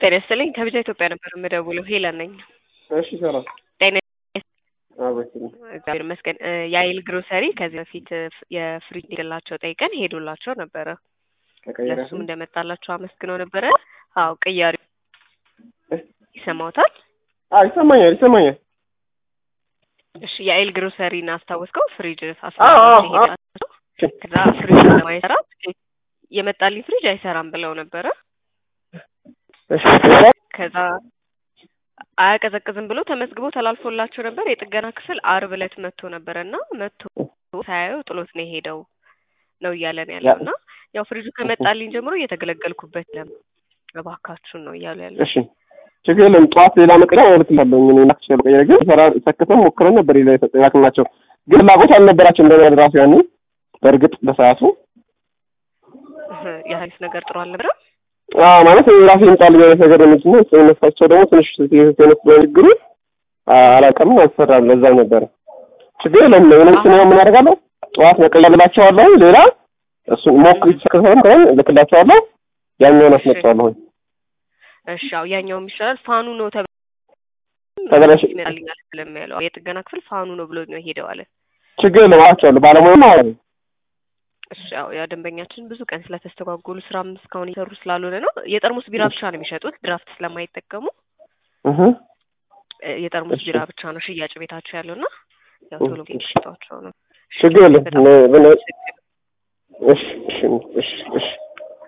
ጤና ይስጥልኝ ከቢጃ ኢትዮጵያ ነበር የምደውለው ሄለን ነኝ። እሺ ሰላም ጤና አቤት እግዚአብሔር ይመስገን። እ የአይል ግሮሰሪ ከዚህ በፊት እ የፍሪጅ እንዲገላቸው ጠይቀን ሄዶላቸው ነበረ። ተቀየረ ለእሱም እንደመጣላቸው አመስግነው ነበረ። አዎ ቅያሪ ይሰማዎታል? አዎ ይሰማኛል ይሰማኛል እሺ የአይል ግሮሰሪን አስታወስከው? ፍሪጅ አዎ፣ አስታወስከው? አዎ። ሄዳቸው ከዛ ፍሪጅ ለማይሰራ የመጣልኝ ፍሪጅ አይሰራም ብለው ነበረ። እሺ ከዛ አያቀዘቅዝም ብሎ ተመዝግቦ ተላልፎላቸው ነበር። የጥገና ክፍል አርብ ዕለት መጥቶ ነበረ እና መጥቶ ሳያየው ጥሎት ነው የሄደው ነው እያለን ያለው እና ያው ፍሪጁ ከመጣልኝ ጀምሮ እየተገለገልኩበት ለም እባካችሁን ነው እያሉ ያለ እሺ ችግር የለም ጠዋት ሌላ መቀዳ ማለት ይላለሁ እኔ ናክሽ ቀየረ ግን ሰራ ሰክተን ሞክረን ነበር ሌላ የተጠያቅናቸው ግን ፍላጎት አልነበራቸው እንደሚያድ ራሱ ያኔ በእርግጥ በሰዓቱ የሀሪፍ ነገር ጥሩ አልነበረም። አዎ ማለት ራሴ ይምጣልኝ አይነት ነገር ነው እንጂ እነሳቸው ደግሞ ትንሽ ሴነት ችግሩ አላውቅም አልሰራም ለዛ ነበረ ችግር የለም ምንም ስነ ምን አደርጋለሁ ጠዋት መቀየርላቸዋለሁ ሌላ እሱን ሞክሪ ከሆነ ከሆነ ልክላቸዋለሁ ያኛውን አስመጣዋለሁ እሺ ያው ያኛውም ይሻላል። ፋኑ ነው ተብ ተበላሽ ይመጣልኛል ስለሚያለው የጥገና ክፍል ፋኑ ነው ብሎ ነው ሄደው አለ። ችግር የለም አላቸዋለሁ ባለሙያ ማለት ነው እሺ ያው ያ ደንበኛችን ብዙ ቀን ስለተስተጓጎሉ ስራም እስካሁን እየሰሩ ስላልሆነ ነው። የጠርሙስ ቢራ ብቻ ነው የሚሸጡት ድራፍት ስለማይጠቀሙ እህ እ የጠርሙስ እሺ። ቢራ ብቻ ነው ሽያጭ ቤታቸው ያለው እና ያው ቶሎ እሺ። እንዲሸጧቸው ነው። ችግር የለም በጣም ነ- በነ- እሺ እሺ እሺ እሺ